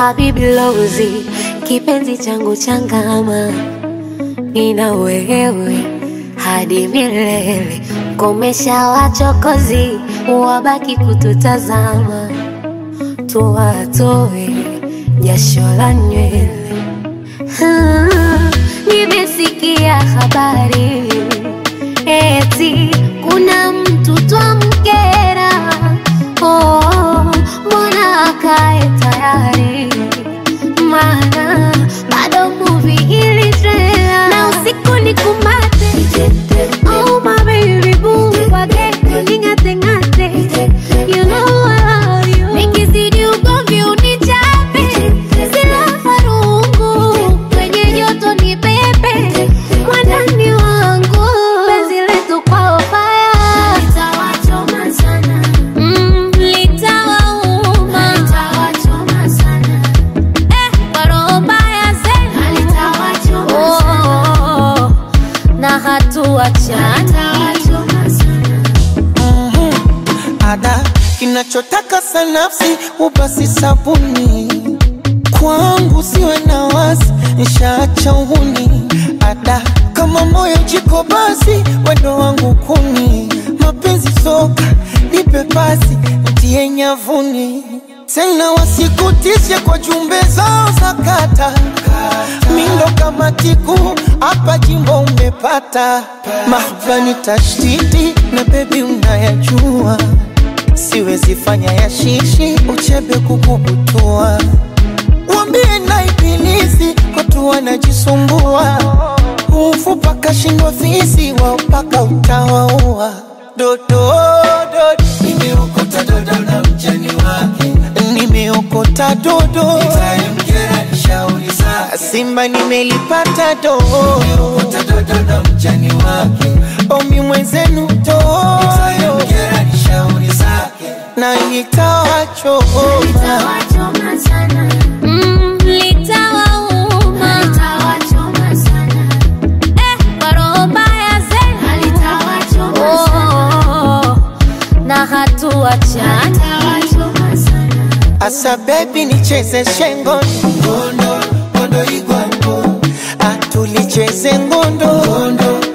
Habibi Lozi, kipenzi changu changama, nina wewe hadi milele. Komesha wachokozi, wabaki kututazama, tuwatoe jasho la nywele. Ah, Nimesikia habari eti kuna mtu twamkera. Oh, mbona akae tayari? Maana bado movie ili trailer na usiku ni kumate. Oh my baby boo, wageni ning'ate ng'ate. You know I love you. Nikizidi ugomvi unichape, sila farungu kwenye joto ni pepe mwandani wangu penzi letu kwao faya litawachoma sana mm, litawauma litawachoma sana eh, kwa roho mbaya zena litawachoma oh, oh, na hatuachana litawachoma sana ada kinachotaka sanafsi ubasi sabuni kwangu siwe na wasi nshaacha uhuni ada kama moyo jiko basi wendo wangu kuni mapenzi soka nipe pasi ntie nyavuni tena wasikutishe kwa jumbe zao za kata mindo kama tiku hapa jimbo umepata mahbani tashtiti na bebi unayajua siwezi fanya ya shishi uchebe kukubutua wambie na ibilisi watu wanajisumbua ufupa kashindwa fisi wao mpaka utawaua dodo dodo nimeokota dodo na mjani wake nimeokota dodo itamkera nishauri zake simba nimelipata dodo nimeokota dodo na mjani wake omi mwenzenu dodo itamkera nishauri zake na itawachoma litawachoma sana mm, litawauma litawachoma sana eh, kwa roho mbaya zena litawachoma sana na hatuachana litawachoma sana Asa baby nicheze shengo ngondo ngondo igwango atulicheze ngondo ngondo